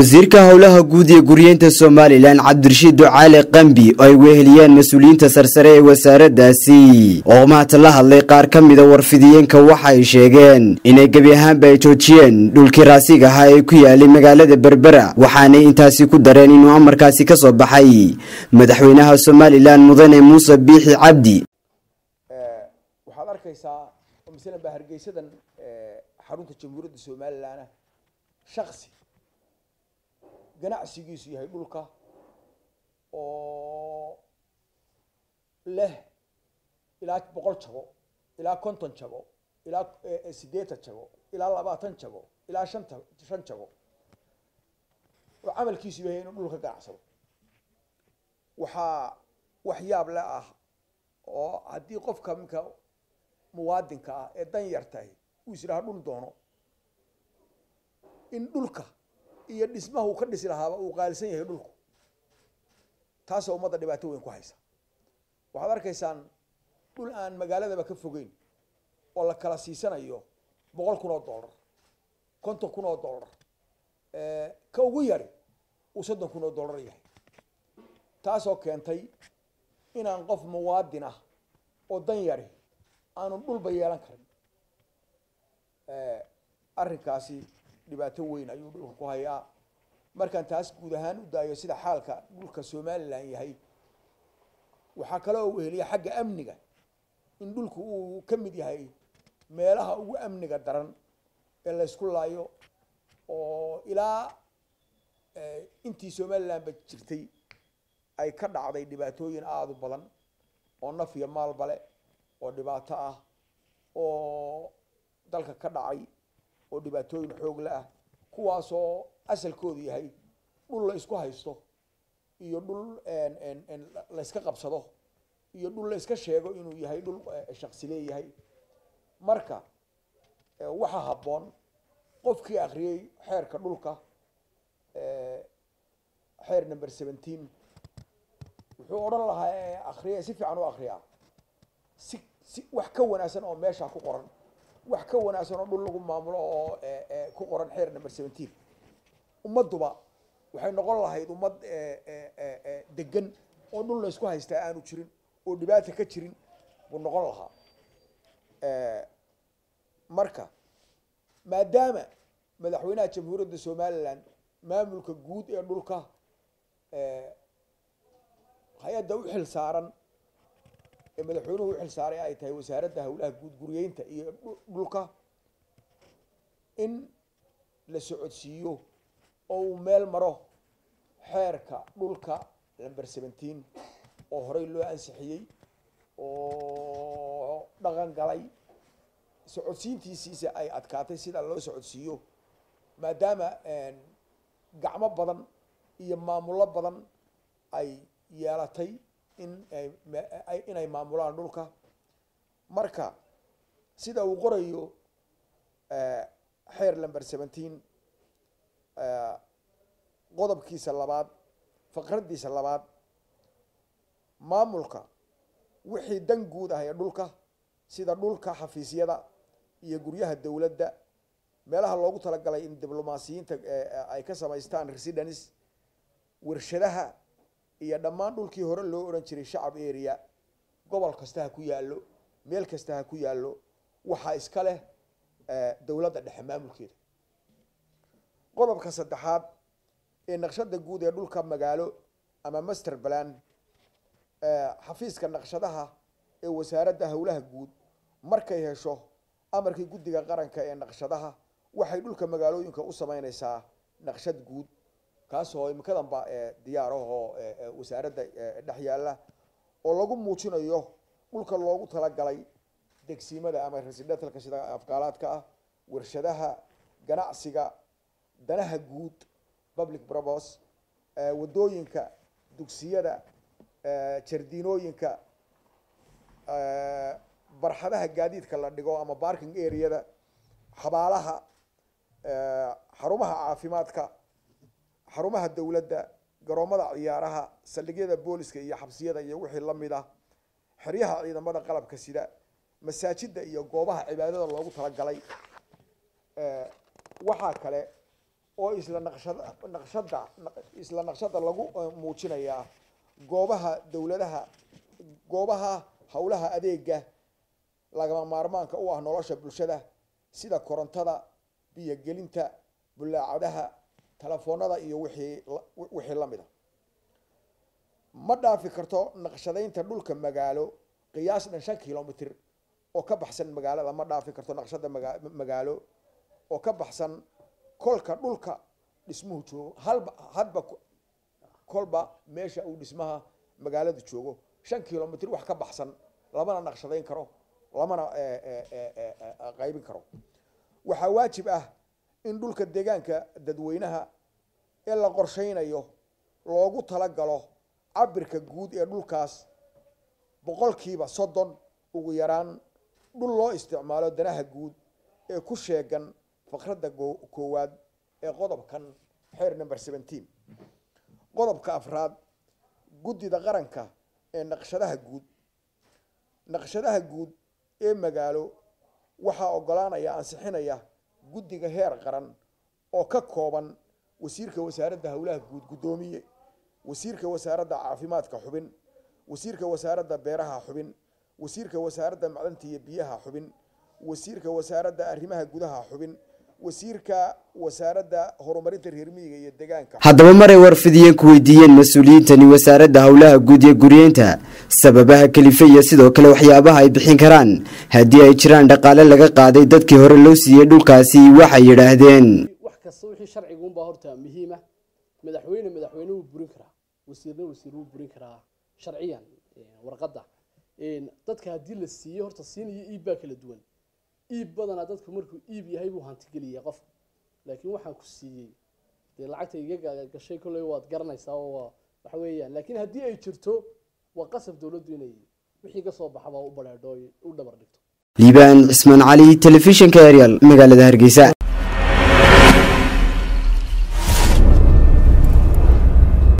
wasiirka howlaha guud ee guryeynta somalilan cabdirashiid ducaale qambi oo ay weheliyeen mas-uuliyiinta sarsare ee wasaaraddaasi oo maanta la hadlay qaar ka mida warfidiyeenka waxa ay sheegeen inay gebi ahaanba ay joojiyeen dhulkii raasiga ahaa ee ku yaalay magaalada berbera waxaanay intaasi ku dareen inuu amarkaasi ka soo baxay madaxweynaha somalilan mudane muuse biixi cabdi waxaad arkaysaa oo masalan baa hargeysadan xarunta jamhuuriyadda somalilan shaksi ganacsigiisu yahay dhulka oo leh ilaa boqol jago ilaa konton jago ilaa siddeetan jago ilaa labaatan jago ilaa shanta shan jago oo camalkiisu yahay inuu dhulka ganacsado waxaa waxyaab le ah oo haddii qofka minka muwaadinka ah ee dan yartahay uu is idhaha dhul doono in dhulka iyo dhismaha uu ka dhisi lahaaba uu qaalisan yahay dhulku taasoo ummadda dhibaato weyn ku haysa waxaad arkaysaan dhul aan magaaladaba ka fogeyn oo la kala siisanayo boqol kun oo dollar konton kun oo dollar ka ugu yari uu soddon kun oo dollar yahay taasoo keentay inaan qof muwaadin ah oo dan yari aanu dhulba yeelan karin arrinkaasi dhibaato weyn ayuu dhulka ku hayaa markaan taas guud ahaan u daayo sida xaalka dhulka somalilan yahay waxaa kale oo weheliya xagga amniga in dhulku uu ka mid yahay meelaha ugu amniga daran ee la ysku laayo oo ilaa intii somalilanba jirtay ay ka dhacday dhibaatooyin aada u badan oo naf iyo maalbale oo dhibaato ah oo dalka ka dhacay oo dhibaatooyin xoogle ah kuwaasoo asalkoodu yahay dhul la isku haysto iyo dhul la yska qabsado iyo dhul la yska sheego inuu yahay dhul shaksi leeyahay marka waxaa habboon qofkii akriyey xeerka dhulka xeer number seventeen wuxuu odhan lahaa akriya si fiican u akriyaa si si wax ka wanaagsan oo meesha ku qoran wax ka wanaagsan oo dhul lagu maamulo oo ku qoran xeer number seventeen ummadduba waxay noqon lahayd ummad degan oo dhul la ysku haystaa aanu jirin oo dhibaata ka jirin buu noqon lahaa marka maadaama madaxweynaha jamhuuriyadda somalilan maamulka guud ee dhulka hay-adda u xil saaran ee madaxweynuhu u xil saaray ay tahay wasaaradda howlaha guud guryeynta iyo dhulka in la socodsiiyo oo uu meel maro xeerka dhulka number seventeen oo horey loo ansixiyey oo dhaqan galay socodsiintiisiisa ay adkaatay sida loo socodsiiyo maadaama gacmo badan iyo maamullo badan ay yeelatay in inay maamulaan dhulka marka sida uu qorayo xeer number seventeen qodobkiisa labaad faqraddiisa labaad maamulka wixii dan guud ah ee dhulka sida dhulka xafiisyada iyo guryaha dowladda meelaha loogu talagalay in diblomaasiyiinta ay ka samaystaan residence warshadaha iyo dhammaan dhulkii hore loo odhan jiray shacab area gobol kasta ha ku yaallo meel kasta ha ku yaallo waxaa iska leh dowladda dhexe maamulkeeda qodobka saddexaad ee naqshada guud ee dhulka magaalo ama master plan xafiiska naqshadaha ee wasaaradda howlaha guud markay hesho amarkii guddiga qaranka ee naqshadaha waxay dhulka magaalooyinka u sameyneysaa naqshad guud kaasoo imikadanba diyaarahoo wasaaradda dhex yaalla oo lagu muujinayo dhulka loogu talagalay degsiimada ama residentalka sida afgaalaadka ah warshadaha ganacsiga danaha guud public probos wadooyinka dugsiyada jardiinooyinka barxadaha gaadiidka la dhigo ama barking areada xabaalaha xarumaha caafimaadka xarumaha dowladda garoomada ciyaaraha saldhigyada booliska iyo xabsiyada iyo wixii lamid ah xeryaha ciidamada qalabka sida masaajida iyo goobaha cibaadada loogu talagalay waxaa kale oo isla naqshada naqshada isla naqshada lagu muujinayaa goobaha dowladaha goobaha howlaha adeega lagama maarmaanka u ah nolosha bulshada sida korontada biyogelinta bulaacadaha telefoonada iyo wixii wixii lamid a ma dhaafi karto naqshadaynta dhulka magaalo qiyaas dhan shan kilomitr oo ka baxsan magaalada ma dhaafi karto naqshada maga magaalo oo ka baxsan kolka dhulka dhismuhu joogo halba hadba kolba meesha uu dhismaha magaaladu joogo shan kilomitr wax ka baxsan lamana naqshadayn karo lamana qaybin karo waxaa waajib ah in dhulka deegaanka dadweynaha ee la qorsheynayo loogu talagalo cabirka guud ee dhulkaas boqolkiiba soddon ugu yaraan dhul loo isticmaalo danaha guud ee ku sheegan fakradda koowaad ee qodobkan xeer number seventeen qodobka afraad guddida qaranka ee naqshadaha guud naqshadaha guud ee magaalo waxaa ogolaanaya ansixinaya guddiga heer qaran oo ka kooban wasiirka wasaaradda howlaha guud guddoomiye wasiirka wasaaradda caafimaadka xubin wasiirka wasaaradda beeraha xubin wasiirka wasaaradda macdanta iyo biyaha xubin wasiirka wasaaradda arrimaha gudaha xubin wasiirka wasaaradda horumarinta reer miyiga iyo deegaanka haddaba maray warfidiyeen ku weydiiyeen mas-uuliyiintani wasaaradda howlaha guud iyo guryeynta sababaha kelife iyo sidoo kale waxyaabaha ay bixin karaan haddii ay jiraan dhaqaale laga qaaday dadkii hore loo siiyey dhulkaasi waxay yidhaahdeen wax kasta wixii sharciga unbaa horta muhiima madaxweyne madaxweyne wuu burin karaa wasiirna wasiir wuu burin karaa sharciyan warqadda dadka haddii la siiyo horta siin iyo iib baa kala duwan iib badanaa dadku markuu iib yahay buu hantigeliya qofka laakiin waxaan ku siiyey dee lacagta iga gashay kolley waad garanaysaa oo waxa weeyaan laakiin haddii ay jirto waa qasab dowladdu inay wixii ka soo baxaba u badheedho u dhabar dhigto liibaan cismaan cali telefishinka arial magaalada hargeysa